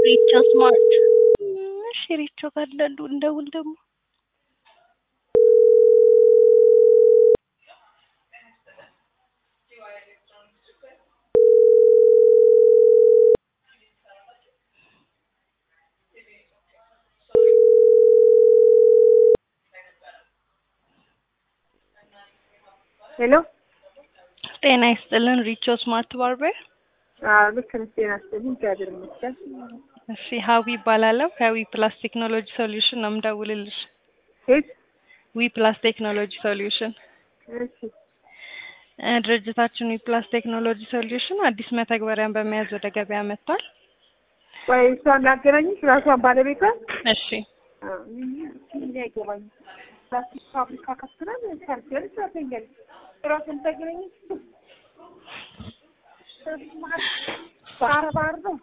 ሪቾ ስማርት እሺ ሪቾ ጋር እንዳሉ እንደውል ደግሞ ሄሎ ጤና ይስጥልን ሪቾ ስማርት ባርበር አዎ ልክ ነሽ ጤና ይስጥልኝ እግዚአብሔር ይመስገን እሺ ሀዊ ይባላለሁ ከዊ ፕላስ ቴክኖሎጂ ሶሉሽን ነው የምደውልልሽ ሄድ ዊ ፕላስ ቴክኖሎጂ ሶሉሽን እሺ እ ድርጅታችን ዊ ፕላስ ቴክኖሎጂ ሶሉሽን አዲስ መተግበሪያን በመያዝ ወደ ገበያ መጥቷል ቆይ እሷን ላገናኝሽ ራሷን ባለቤቷን እሺ አዎ ምን አይገባኝም ፕላስቲክ ፋብሪካ ከፍተናል ሰርጀሪ ትራተኛለች ራሷን ታገናኝሽ ባህር ባህር ነው